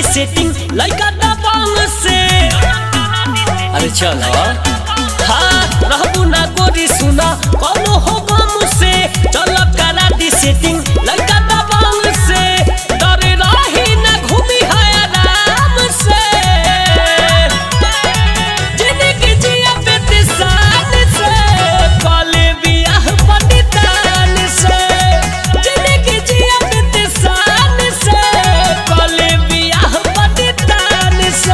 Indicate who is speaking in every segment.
Speaker 1: setting लइका दबंग से अरे चलो हाँ रहबू ना गोरी सुना कौनो हो गम से चलो करा दी सेटिंग लइका दबंग से डर रही ना घूमी है आराम से जिंदगी जिया बेते शान से कॉले बियाह पंडितान से जिंदगी जिया बेते शान से कॉले बियाह पंडितान से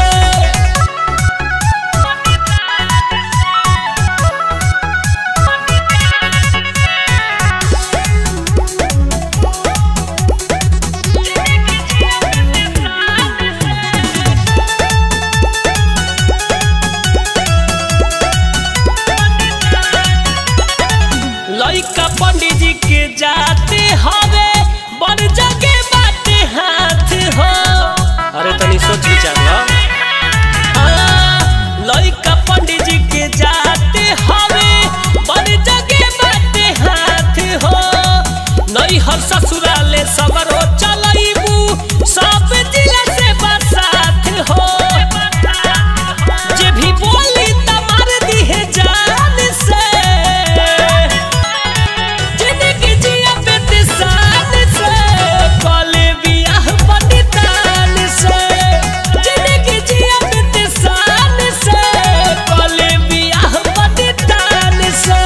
Speaker 1: लइका पंडित जी के जाते हवे बड़ जगे बाटे हाथ हो अरे तनी सोच विचार लो हाँ, लइका पंडित जी के जाते हवे बड़ जगे बाटे हाथ हो नई हर ससुराले सबरो चलईबू सब जिला से बसात हो जे भी बोली त मार दिहे जान से जिंदगी जिया बेते शान से कॉले बियाह पंडितान से जिंदगी जिया बेते शान से कॉले बियाह पंडितान से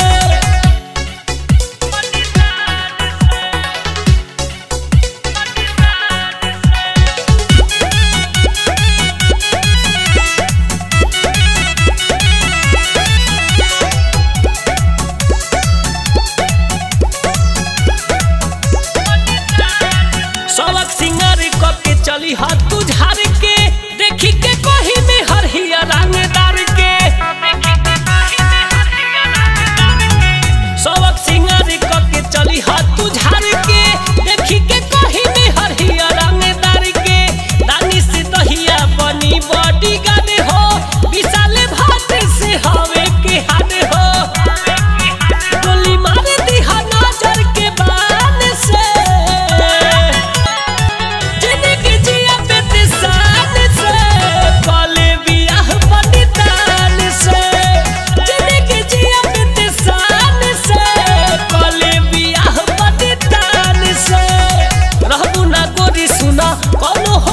Speaker 1: सबक सिंगार क के चली हाथ तुझार के देखी के कही में हर हिया रंगदार के सबक सिंगार क के चली हाथ तुझार के देखी के कही में हर हिया रंगदार के रानी से दहिया बनी बॉडी गाने हो विशाले भात से हवे के हाने हो गोली मार दिहा नजर के बान से जिंदगी जिया बेते शान से कॉले बियाह पंडितान से जिंदगी जिया बेते शान से कॉले बियाह पंडितान से रहबू ना गोरी सुना कौनो